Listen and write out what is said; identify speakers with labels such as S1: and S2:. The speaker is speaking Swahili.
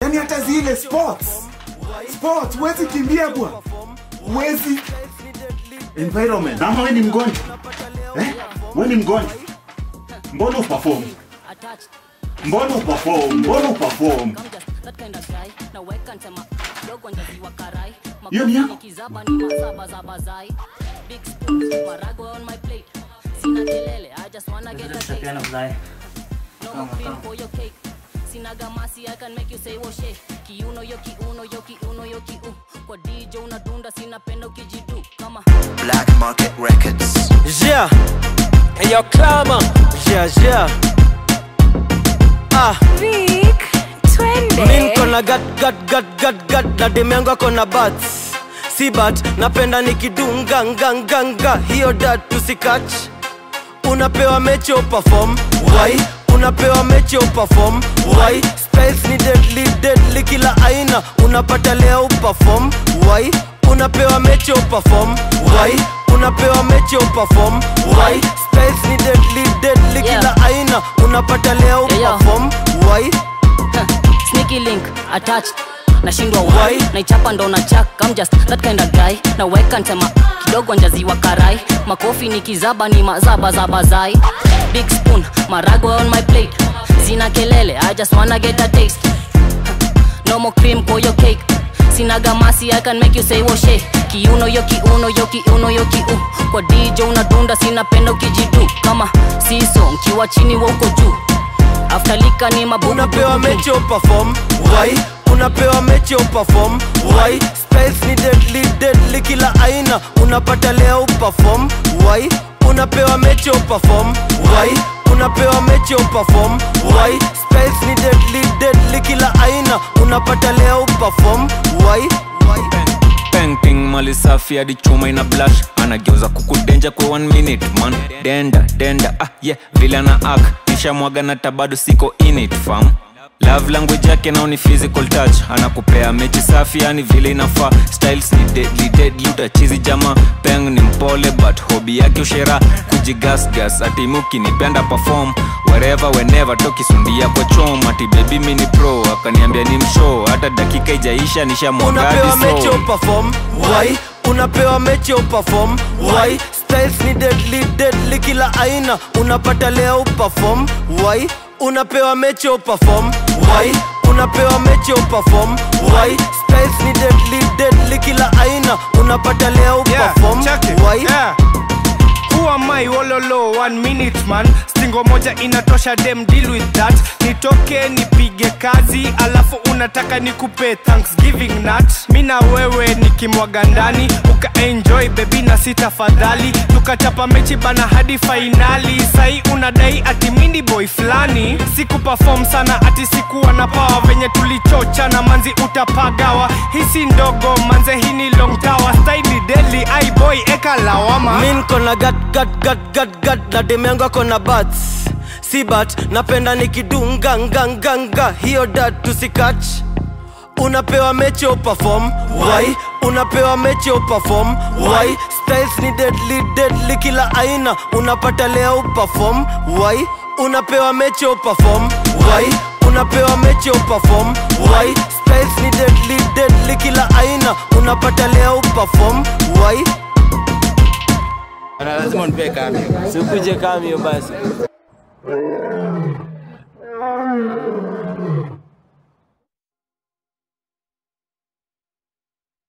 S1: yani hata zile sports sports huwezi kimbia bwana huwezi environment ama we ni mgonjwa eh? we ni mgonjwa mbona uperform mbona uperform mbona uperform hiyo ni yako
S2: Tutapeana fly.
S3: sinagamasi I can make you say woshe kiuno yo kiuno yo kiuno yo kiu kwa DJ unadunda sinapenda ukijidu kama
S4: Black Market Records.
S5: Yeah. Hey, yo, Clama. Yeah, yeah. Ah.
S6: Vic, twende.
S5: Mi nko na gat gat gat gat gat na demu yangu ako na bats si bat napenda nikidunga nga nga nga hiyo dat tusikach unapewa mechi uperform why unapewa mechi uperform why styles ni deadly deadly kila aina unapata leo uperform why unapewa mechi uperform why unapewa mechi uperform why styles ni deadly deadly
S3: Yeah.
S5: kila aina unapata leo
S3: Yeah, yeah.
S5: uperform why
S3: sneaky link attached nashindwa
S5: Why?
S3: why naichapa ndo na chak I'm just that kind of guy naweka ntema kidogo njaziwa karai makofi ni kizaba ni mazaba za bazai big spoon marago on my plate sina kelele I just wanna get a taste no more cream for your cake sinaga masi I can make you say woshe kiuno yo kiuno yo kiuno yo kiu kwa DJ unadunda sinapenda ukijidu kama siso nkiwa chini wa uko juu after lika ni mabubu
S5: unapewa
S3: dudu.
S5: mechi uperform why unapewa mechi uperform why styles ni deadly deadly kila aina unapata leo uperform why unapewa mechi uperform why unapewa mechi uperform why styles ni deadly deadly kila aina unapata leo uperform why why
S7: painting mali safi hadi chuma ina blush anageuza kukudenja kwa one minute man denda denda ah yeah vile ana ak kisha mwaga na tabado siko in it fam love language yake nao ni physical touch anakupea mechi safi yani vile inafaa styles ni deadly deadly utachizi jama peng ni mpole but hobi yake ushera kujigasgas atimuki nipenda perform wherever whenever tokisundia kwa chom ati baby mini pro akaniambia ni mshow hata dakika ijaisha nishamwagadi
S5: unapewa mechi
S7: so
S5: uperform why unapewa mechi uperform why styles ni deadly deadly kila aina unapata leo uperform why unapewa mechi uperform why unapewa mechi uperform why styles ni deadly deadly kila aina unapata leo
S8: Yeah,
S5: uperform
S8: check it.
S5: why
S8: Yeah. Who am I wololo one minute man stingo moja inatosha dem deal with that nitoke nipige kazi alafu unataka nikupe thanksgiving nut mi na wewe nikimwaga ndani ukaenjoy bebi na si tafadhali tukachapa mechi bana hadi fainali sai unadai ati mindi boy fulani siku perform sana ati sikuwa na pawa venye tulichocha na manzi utapagawa hisi ndogo manze hii ni long tower staili deli ai boy eka lawama
S5: mi nko na gat gat gat gat gat na demu yangu ako na bats si bat napenda nikidunga nga nga nga hiyo dat tusikach unapewa mechi uperform why unapewa mechi uperform why styles ni deadly deadly kila aina unapata leo uperform why unapewa mechi uperform why unapewa mechi uperform why styles ni deadly deadly kila aina unapata leo uperform why
S2: lazima unipe kambi
S5: sikuje kamio basi